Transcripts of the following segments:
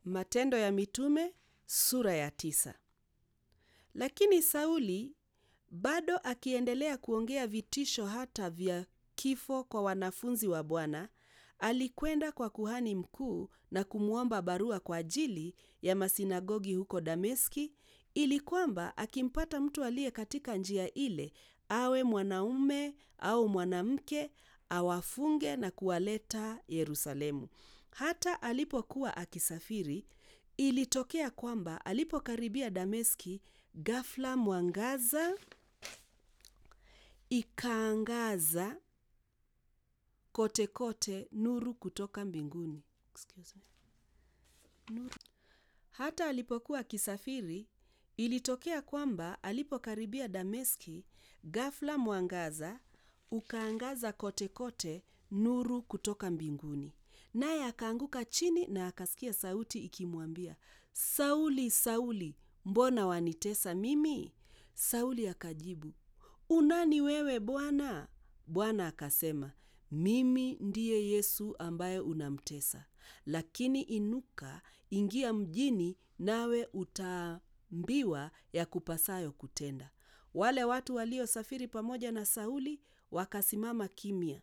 Matendo ya Mitume sura ya tisa. Lakini Sauli bado akiendelea kuongea vitisho hata vya kifo kwa wanafunzi wa Bwana, alikwenda kwa kuhani mkuu na kumwomba barua kwa ajili ya masinagogi huko Dameski, ili kwamba akimpata mtu aliye katika njia ile, awe mwanaume au mwanamke, awafunge na kuwaleta Yerusalemu. Hata alipokuwa akisafiri, ilitokea kwamba alipokaribia Dameski, ghafla mwangaza ikaangaza kote kote, nuru kutoka mbinguni. Excuse me. Nuru. Hata alipokuwa akisafiri, ilitokea kwamba alipokaribia Dameski, ghafla mwangaza ukaangaza kote kote, nuru kutoka mbinguni. Naye akaanguka chini na akasikia sauti ikimwambia, Sauli, Sauli, mbona wanitesa mimi? Sauli akajibu, unani wewe Bwana? Bwana akasema, mimi ndiye Yesu ambaye unamtesa. Lakini inuka, ingia mjini, nawe utaambiwa ya kupasayo kutenda. Wale watu waliosafiri pamoja na Sauli wakasimama kimya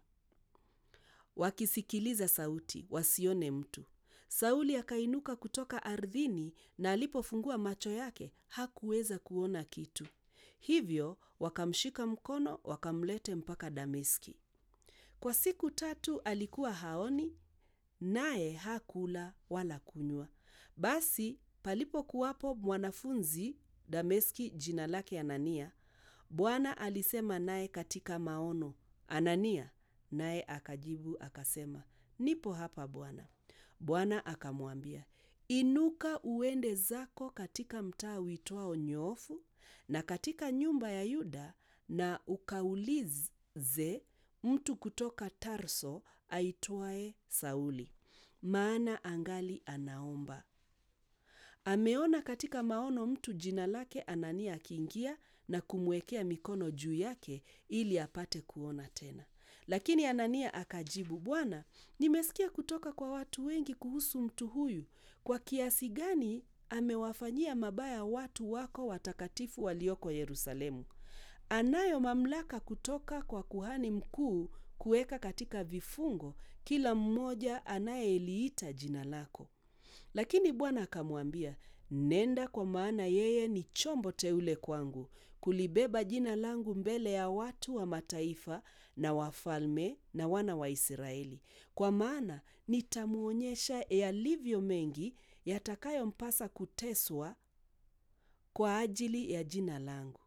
wakisikiliza sauti, wasione mtu. Sauli akainuka kutoka ardhini, na alipofungua macho yake hakuweza kuona kitu. Hivyo wakamshika mkono, wakamlete mpaka Dameski. Kwa siku tatu alikuwa haoni, naye hakula wala kunywa. Basi palipokuwapo mwanafunzi Dameski, jina lake Anania, Bwana alisema naye katika maono, Anania. Naye akajibu akasema, nipo hapa Bwana. Bwana akamwambia, inuka uende zako katika mtaa uitwao Nyoofu, na katika nyumba ya Yuda, na ukaulize mtu kutoka Tarso aitwaye Sauli, maana angali anaomba. Ameona katika maono mtu jina lake Anania akiingia na kumwekea mikono juu yake ili apate kuona tena. Lakini Anania akajibu, Bwana, nimesikia kutoka kwa watu wengi kuhusu mtu huyu, kwa kiasi gani amewafanyia mabaya watu wako watakatifu walioko Yerusalemu. Anayo mamlaka kutoka kwa kuhani mkuu kuweka katika vifungo kila mmoja anayeliita jina lako. Lakini Bwana akamwambia, nenda, kwa maana yeye ni chombo teule kwangu kulibeba jina langu mbele ya watu wa mataifa na wafalme na wana wa Israeli, kwa maana nitamwonyesha yalivyo mengi yatakayompasa kuteswa kwa ajili ya jina langu.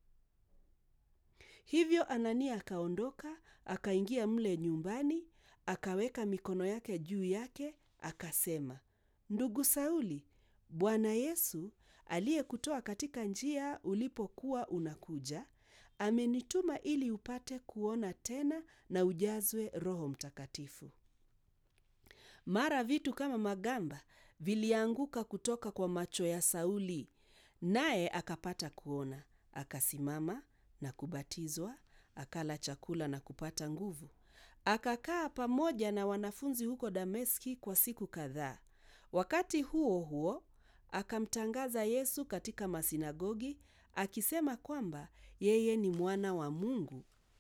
Hivyo Anania akaondoka akaingia mle nyumbani, akaweka mikono yake juu yake, akasema, Ndugu Sauli, Bwana Yesu aliyekutoa katika njia ulipokuwa unakuja, amenituma ili upate kuona tena na ujazwe Roho Mtakatifu. Mara vitu kama magamba vilianguka kutoka kwa macho ya Sauli, naye akapata kuona. Akasimama na kubatizwa, akala chakula na kupata nguvu. Akakaa pamoja na wanafunzi huko Dameski kwa siku kadhaa. Wakati huo huo akamtangaza Yesu katika masinagogi, akisema kwamba yeye ni mwana wa Mungu.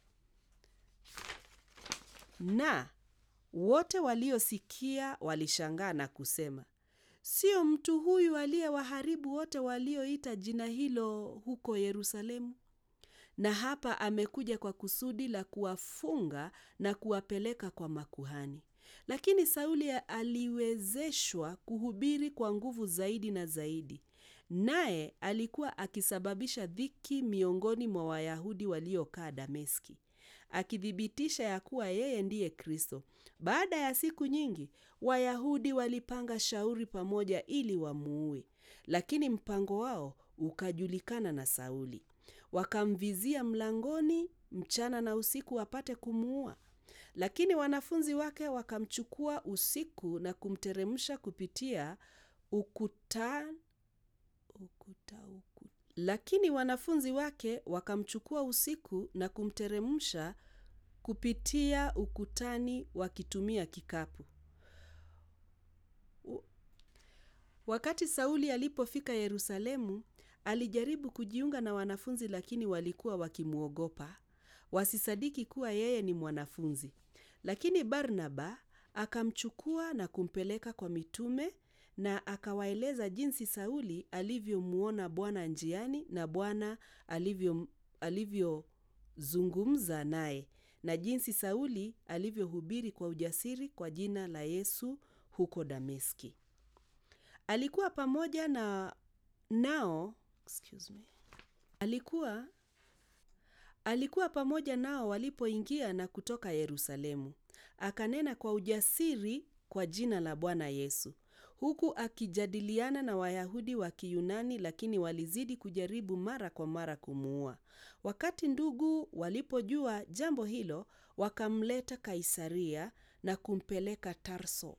Na wote waliosikia walishangaa na kusema, sio mtu huyu aliyewaharibu wote walioita jina hilo huko Yerusalemu? Na hapa amekuja kwa kusudi la kuwafunga na kuwapeleka kwa makuhani. Lakini Sauli aliwezeshwa kuhubiri kwa nguvu zaidi na zaidi, naye alikuwa akisababisha dhiki miongoni mwa Wayahudi waliokaa Dameski, akithibitisha ya kuwa yeye ndiye Kristo. Baada ya siku nyingi, Wayahudi walipanga shauri pamoja ili wamuue, lakini mpango wao ukajulikana na Sauli. Wakamvizia mlangoni mchana na usiku wapate kumuua. Lakini wanafunzi wake wakamchukua usiku na kumteremsha kupitia ukuta, ukuta, ukuta. Lakini wanafunzi wake wakamchukua usiku na kumteremsha kupitia ukutani wakitumia kikapu. Wakati Sauli alipofika Yerusalemu, alijaribu kujiunga na wanafunzi lakini walikuwa wakimwogopa, wasisadiki kuwa yeye ni mwanafunzi. Lakini Barnaba akamchukua na kumpeleka kwa mitume na akawaeleza jinsi Sauli alivyomwona Bwana njiani na Bwana alivyo alivyozungumza naye na jinsi Sauli alivyohubiri kwa ujasiri kwa jina la Yesu huko Dameski. Alikuwa pamoja na nao excuse me. Alikuwa alikuwa pamoja nao walipoingia na kutoka Yerusalemu. Akanena kwa ujasiri kwa jina la Bwana Yesu, huku akijadiliana na Wayahudi wa Kiyunani, lakini walizidi kujaribu mara kwa mara kumuua. Wakati ndugu walipojua jambo hilo, wakamleta Kaisaria na kumpeleka Tarso.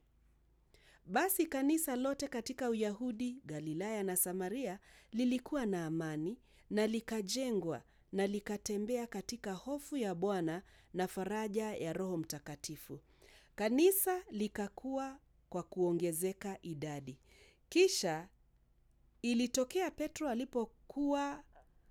Basi kanisa lote katika Uyahudi, Galilaya na Samaria lilikuwa na amani na likajengwa na likatembea katika hofu ya Bwana na faraja ya Roho Mtakatifu. Kanisa likakua kwa kuongezeka idadi. Kisha ilitokea Petro alipokuwa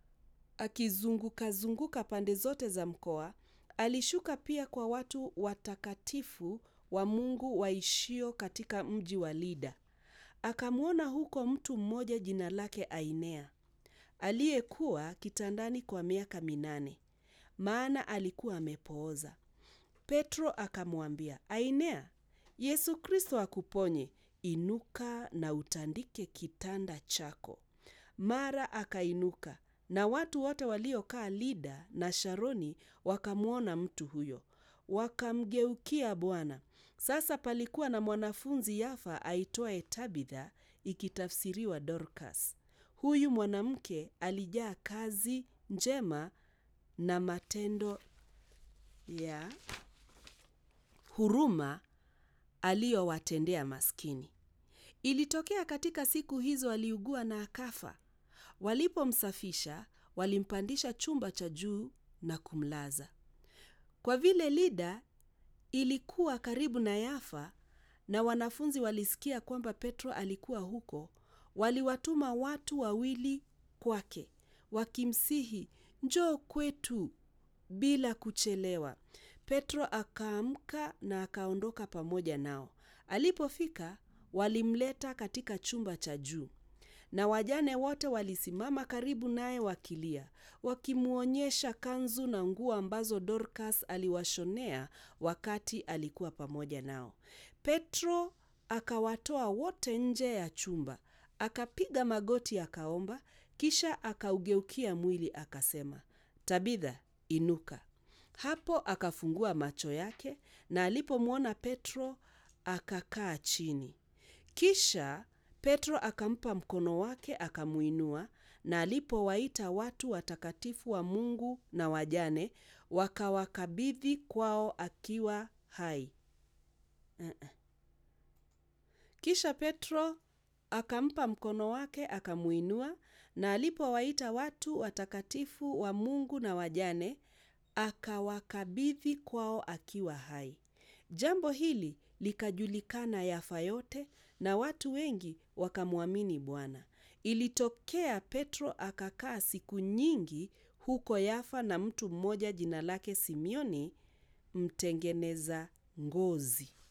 akizunguka zunguka pande zote za mkoa, alishuka pia kwa watu watakatifu wa Mungu waishio katika mji wa Lida. Akamwona huko mtu mmoja jina lake Ainea, aliyekuwa kitandani kwa miaka minane, maana alikuwa amepooza. Petro akamwambia, Ainea, Yesu Kristo akuponye, inuka na utandike kitanda chako. Mara akainuka, na watu wote waliokaa Lida na Sharoni wakamwona mtu huyo, wakamgeukia Bwana. Sasa palikuwa na mwanafunzi Yafa aitwaye Tabitha, ikitafsiriwa Dorcas. Huyu mwanamke alijaa kazi njema na matendo ya huruma aliyowatendea maskini. Ilitokea katika siku hizo aliugua na akafa. Walipomsafisha, walimpandisha chumba cha juu na kumlaza. Kwa vile Lida ilikuwa karibu na Yafa na wanafunzi walisikia kwamba Petro alikuwa huko, waliwatuma watu wawili kwake, wakimsihi, njoo kwetu bila kuchelewa. Petro akaamka na akaondoka pamoja nao. Alipofika, walimleta katika chumba cha juu, na wajane wote walisimama karibu naye wakilia, wakimwonyesha kanzu na nguo ambazo Dorcas aliwashonea wakati alikuwa pamoja nao. Petro akawatoa wote nje ya chumba, akapiga magoti akaomba, kisha akaugeukia mwili akasema, Tabitha, inuka. Hapo akafungua macho yake, na alipomwona Petro akakaa chini. Kisha Petro akampa mkono wake akamuinua, na alipowaita watu watakatifu wa Mungu na wajane, wakawakabidhi kwao akiwa hai. Uh-uh. Kisha Petro akampa mkono wake akamuinua, na alipowaita watu watakatifu wa Mungu na wajane, akawakabidhi kwao akiwa hai. Jambo hili likajulikana Yafa yote, na watu wengi wakamwamini Bwana. Ilitokea Petro akakaa siku nyingi huko Yafa na mtu mmoja jina lake Simioni, mtengeneza ngozi.